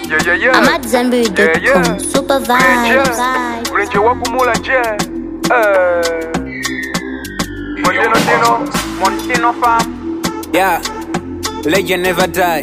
Yeah, yeah, yeah. I'm at Zenberry.com. Yeah, yeah. Super Kulenje. vibes. Kulenje wakumula nje. Eh. Montino Tino. Montino fam. Yeah, legend never die.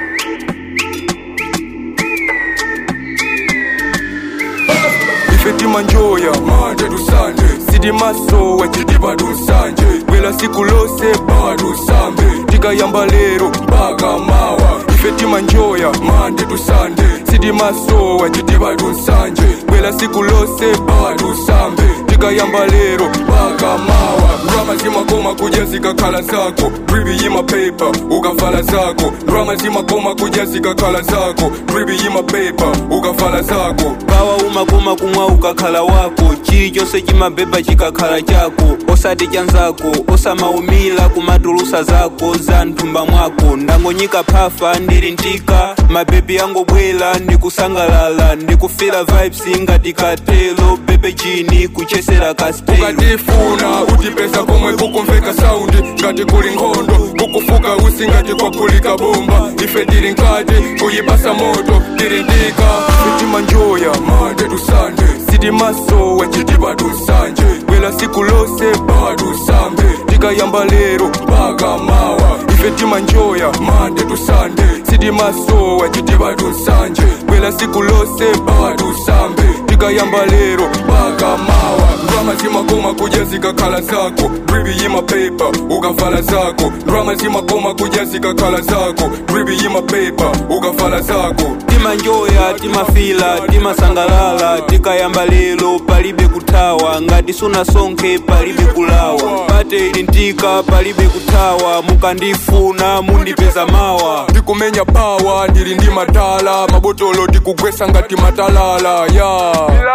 ifeti manjoya mande tusande sidi maso wachiti padusanje bwela siku lose padusambe tikayamba lero mpaka mawa ifeti manjoya mande tusande sidi maso wachiti padusanje bwela siku lose padusambe tikayamba lero mpaka mawa drama zimakoma kuja zikakhala zako dribi yima paper ukafala zako drama zimakoma kuja zikakhala zako dribi yima paper ukafala zako kawa umakoma kumwa ukakhala wako chilichonse chimabeba chikakhala chako osati chanzako osamaumila kumatulusa zako za mthumba mwako ndangonyika phafa ndili ntika mabebi angobwela ndikusangalala ndikufila vibes ngati katelo bebe chini kuchesera kastelo ukatifuna utipeza komwe kukumveka saundi ngati kuli nkhondo kukufuka usi ngati kwapulika bomba ife tili nkati kuyibasa moto tili ndika fitima njoya mande tusande sidi maso wachitipa tusanje bwela siku lose padusambe tikayamba lero mpaka mawa ife timanjoya mande tusande sidi maso wachitipa tusanje bwela siku lose padusambe tikayamba lero mpaka mawa drama zimakoma kuja zikakhala zako dribi yima paper ukafala zako drama zimakoma kuja zikakhala zako dribi yima paper ukafala zako timanjoya timafila timasangalala tikayamba lero palibe kuthawa ngati sunasonkhe palibe kulawa pate ili ntika palibe kuthawa mukandifuna mundipeza mawa ndikumenya pawa ndili ndi matala mabotolo ndikugwesa ngati matalala ya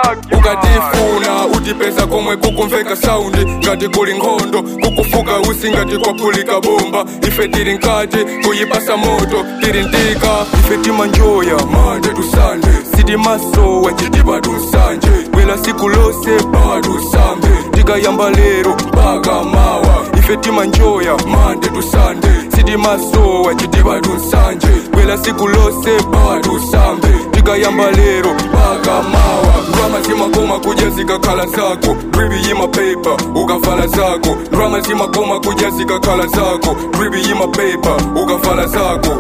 ukatifuna utipeza komwe kukumveka saundi ngati kuli nkhondo kukufuka usi ngati kwapulika bomba ife tili nkati kuyibasa moto tili ntika ife timanjoya mande tusande sidi maso wachitipa tusanje bwela siku lose padusambe tikayamba lero mpaka mawa ife timanjoya mande tusande sidi maso wachitipa tusanje bwela siku lose padusambe tikayamba lero mpaka mawa drama zimakoma kuja zikakhala zako dribi yima paper ukafala zako drama zimakoma kuja zikakhala zako dribi yima paper ukafala zako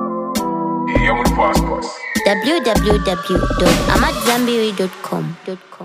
www.amatzambiri.com.